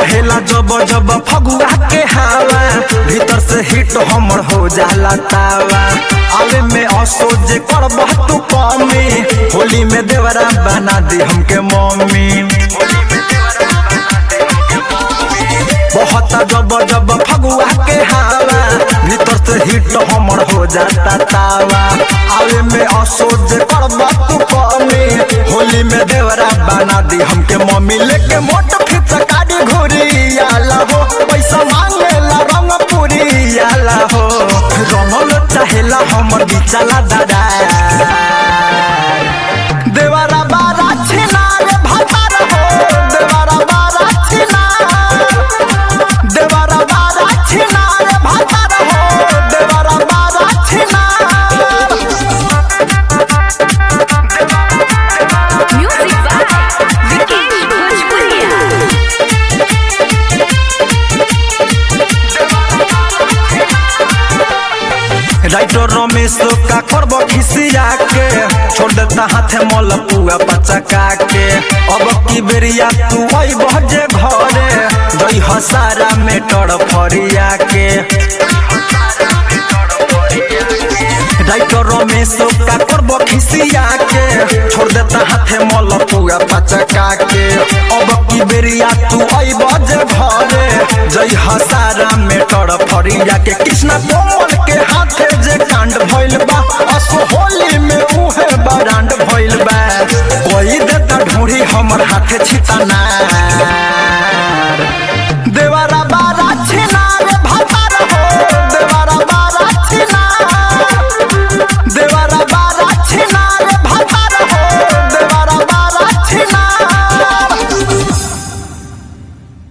बहेला जब जब फगुआ के हवा भीतर से हिट हमर हो जाला तावा आवे में असोज करबह तू कमी होली में देवरा बना दी हमके मम्मी बहुत जब जब फगुआ के हवा भीतर से हिट हमर हो जाता तावा आवे में असोज करबह तू कमी होली में देवरा बना दी हमके मम्मी लेके मोट फिट गाड़ी घुरी आला हो पैसा मांगेला रंग पूरी आला हो रंगल चाहेला हमर बिचला दादा देवरा बारा छिनार भतार हो देवरा बारा छिनार देवरा बारा छिनार भतार हो देवरा बारा छिनार Music by Vikesh Bhojpuria. Writer Ramesh का करब खिसिया के छोड़ देता हाथे मल पुआ पचका के अब की बेरिया तू आई बजे घरे दई हसारा में टर फरिया के राइटर रमेश का करब खिसिया के छोड़ देता हाथे मल पुआ पचका के अब की बेरिया तू आई बजे घरे जई हसारा में टर फरिया के कृष्णा कोमल के हाथे जे कांड भइल बा असो होली में उहे बरांड भइल बा कोई देता ढूंढी हमर हाथे छिताना